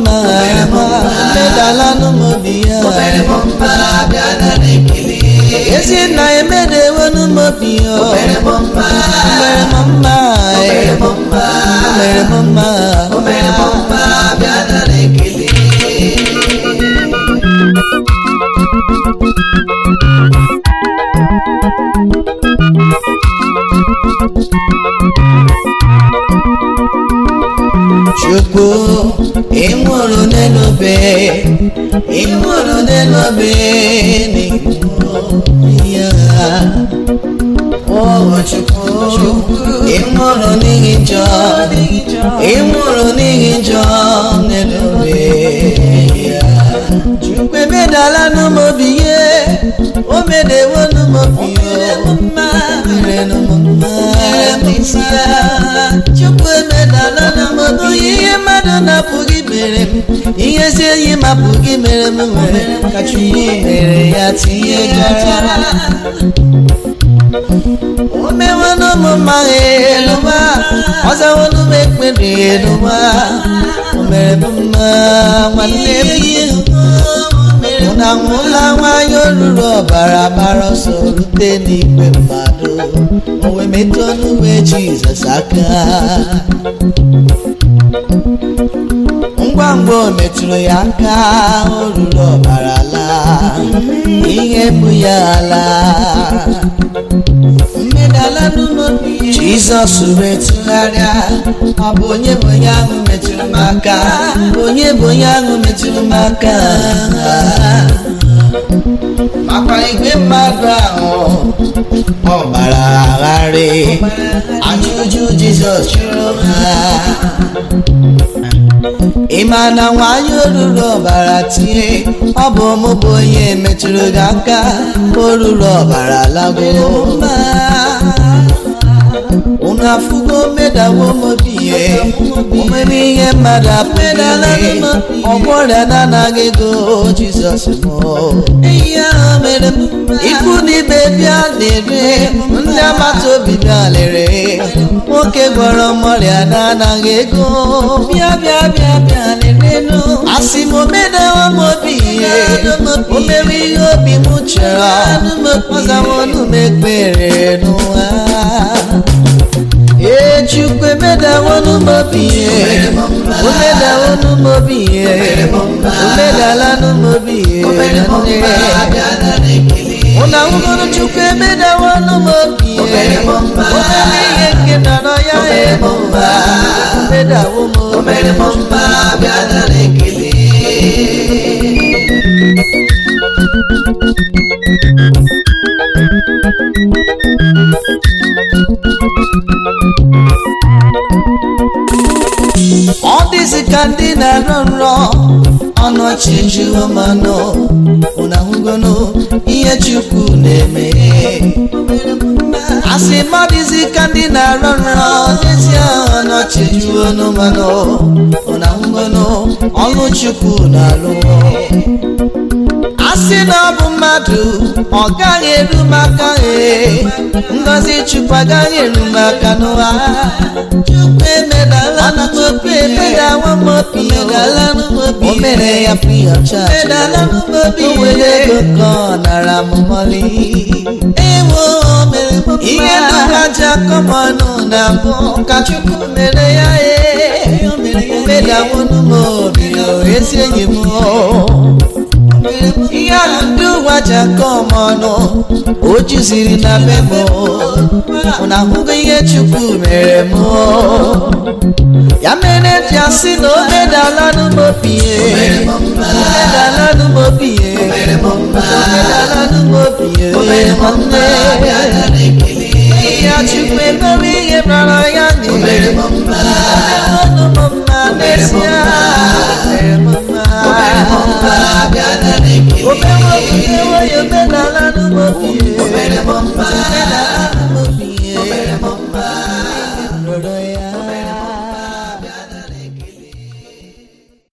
mma medala n'ụmụobi ya ezi nna emedewo n'ụmụobi ya mere m mma mere m mma chukwu ịnwụrụ n'elu obe ịnwụrụ n'elu obe n'ịnwụrụ ya o chukwu ịnwụrụ n'ihi njọ ịnwụrụ n'ihi njọ n'elu obe ya chukwu emedala n'ụmụobi ya o medewo n'ụmụobi ya mere n'ụmụmma chukwu emedala n'ụmụobi ihe mmadụ na-apụghị mere m ihe ezi enyi m apụghị mere m nwere ka chukwu mere ya tinye gara o mewanụ m mma eluwa ọzawonụ m ekpere eluwa o mere m mma nwanne m na nwụla nwanyị olulu ọbara gbara ọsọ rute n'igwe mmadụ o wee metụ ọnụwe jizọs aka ngwa ngwa o metụrụ ya aka o ruru ọbara laa ihe bụ ya ala mmedala n'ụlọobi jizọs wee tụgharịa ọ bụ onye bụ onye ahụ metụrụ m aka onye bụ onye ahụ metụrụ m aka makwa igwe mmadụ ahụ ọ gbara agharị ajụjụ jizọs jụrụ ha ị ma na nwanyị oruru ọbara tie ọ bụ mụ bụ onye metụrụ gị aka oruru ọbara lago unu afụgo medawo mobiye omeme ihe mmadụ apụdala ọgbọrịa na-anaghị ego jizọs mụ ikwu n'ibe bịa lere ndị agbata obi bịa lere nwoke gwọrọ mọrịa na-anaghị ego bịa bịa bịa bịa lerenụ asị m omedawa m obi ihe o mere ihe obi m chọrọ ọzawonu m ekpere n'ụwa ee chukwu emedawonu m obi ihe omedawonu m obi ihe omedalanu m obi ihe ụna nwụgoro chukwu emedawonu m obi ihe omere ihe nke nọrọ ya ebe ụwa omedawo m obi ọ dịzị ka ndị na-arọ nrọ ọnụ ọchị jụọ manụ ụna hụgonụ ihe chukwu na-eme asị ma dịzị ka ndị na-arọ nrọ n'ezie ọnụ ọchị jụọ manụ ụna hụgonụ ọlụ chukwu na-alụ asị na ọ bụ mmadụ ọ gaghị eru maka ee ngozi chukwu agaghị eru maka n'ụwa chukwu emedala n'obi emedawa m obi edala n'obi o mere ya free of charge edala n'obi o were ego ka ọ nara m mọlị ewo mere m ihe ndugaji akọmọnụ na mbụ ka chukwu mere ya ee o medawo n'obi ezi enyi m ihe ahụ ndị ụwa ji aka ọmọnụ o juziri na memo na ahụghị ihe chukwu mere m ya mere ji asị na o medala n'ụmụobiye omedala n'ụmụobiye omedala n'ụmụobiye nwanne ya chukwu emere ihe mara ya n'ime ọnụ m mma n'ezie mere m mma obe